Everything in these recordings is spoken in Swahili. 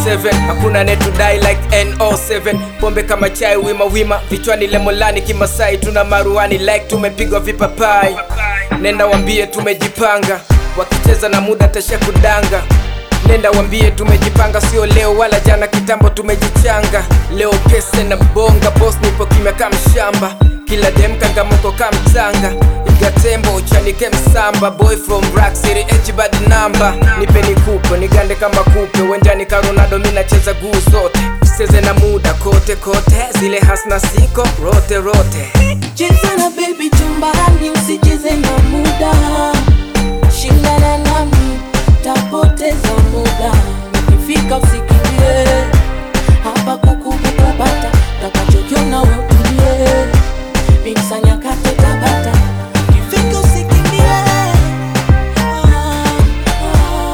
7 hakuna netudai like no7 pombe kama chai wima wima vichwani lemolani kimasai tuna maruani like tumepigwa vipapai nenda wambie tumejipanga wakicheza na muda tasha kudanga nenda wambie tumejipanga sio leo wala jana kitambo tumejichanga leo pese na bonga bos nipo kimya kama shamba kila dem kangamoko kama mtanga igatembo uchanike msamba boy from rack city h bad number nipe nikupe nigande kama kupe wenjani ka ronaldo mi nacheza guu zote useze na muda kote kote zile hasna siko rote rote Cheza na baby chumbani, usicheze na muda. Shindana nami, tapoteza muda. Ukifika usikimbie, hapa kukukupata, takachokiona wewe utulie. Miksa nyakati tabata, ukifika usikimbie. Ah, ah,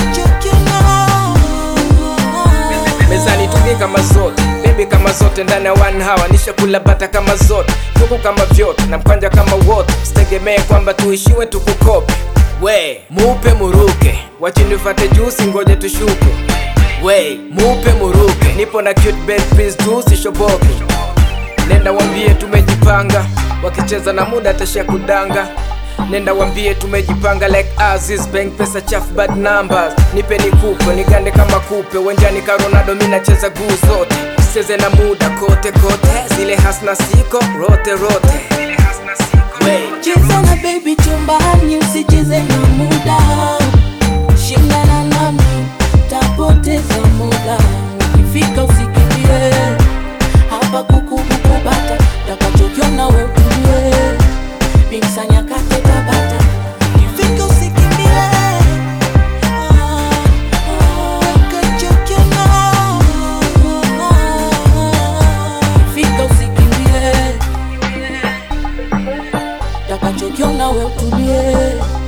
takachokiona. mezani tungi kama zote bebi kama zote ndani ya one hour nishakula bata kama zote kuku kama vyote na mkwanja kama wote sitegemee kwamba tuishiwe tukukope we mupe muruke wachinifate juu singoje tushuke we mupe muruke nipo na cute bed please tu sishoboke nenda wambie tumejipanga wakicheza na muda tashia kudanga nenda wambie tumejipanga like Aziz bank pesa chafu bad numbers nipe nikupe nigande kama kupe wenjani ka Ronaldo mi nacheza guu zote usicheze na muda kote kote zile hasna siko rote rote Wey. Cheza na baby chumbani, usicheze na muda. Shindana nami, tapoteza muda. Ukifika usikimbie, hapa kukukubata, takachokiona wewe utulie. Miksa nyakati tabata, ukifika usikimbie. Ah, ah, takachokiona. Ukifika usikimbie takachokiona we utulie